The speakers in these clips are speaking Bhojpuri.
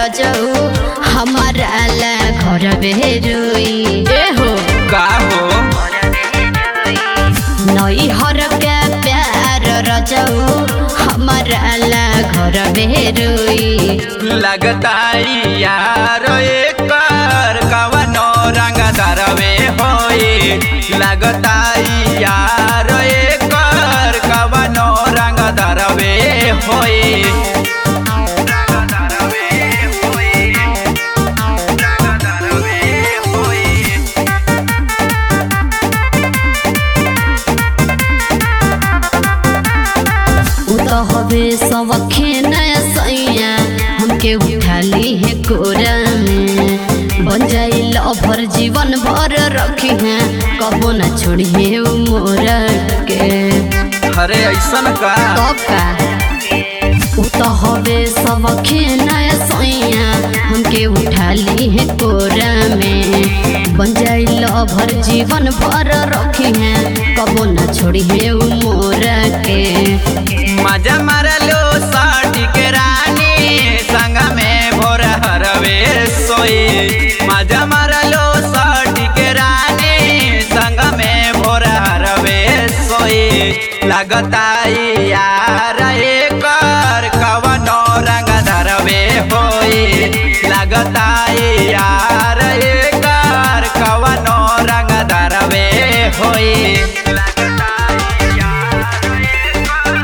रजऊ हमारा ला घर बेरुई ए हो का हो नई हर के प्यार रजऊ हमारा ला घर बेरुई लगता यार एकर कवनो रंग दरवे होई लगता यार एकर कवनो रंग दरवे होई रंग दरवे होई रंग दरवे होई उ तो हवे सबखे नया सैया हमके उठा ली है कोरा में बन जाई लभर जीवन भर रखी है कबो न छोड़ी है उ मोरा के अरे ऐसन का कब का उ तो हवे सबखे नया सैया हमके उठा ली है कोरा में बन जाई लभर जीवन भर रखी है कबो न छोड़ी है उ मोरा के मजा मारलो साटी के रानी संग में भोर हरवे सोई मजा मारलो साटी के रानी संग में भोर हरवे सोई लगता यार एकर कवनो रंग धरवे होई लगता यार एकर कवनो रंग धरवे होई लगता यार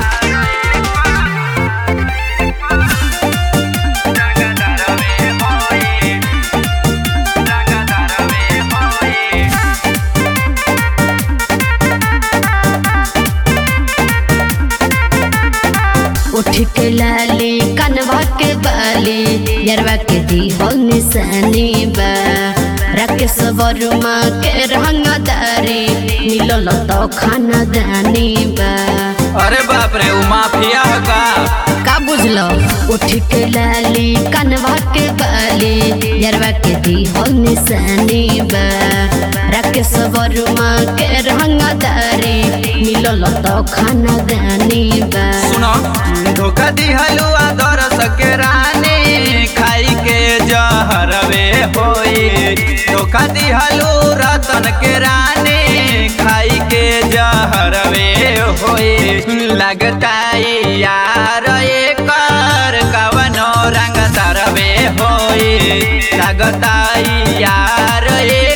उठ के लाली कनवा के बाली यरवा के दी हो निशानी बा राकेश वर्मा के रंगदारी मिलल तो खाना दानी बा अरे बाप रे उ माफिया है का का बुझलो उठ के लाली कनवा के बाली यरवा के दी हो निशानी बा राकेश वर्मा के रंगदारी मिलल तो खाना दानी बा सुनो धोखा दी हलुआ दरस के रानी खाई के जहरवे होई धोखा दी हलू रतन के रानी खाई के जहरवे होई लगता यार एकर कवनो रंग तरवे होई लगता यार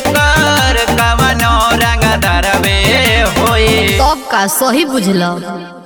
एकर कवनो रंग तरवे होई तब का सही बुझल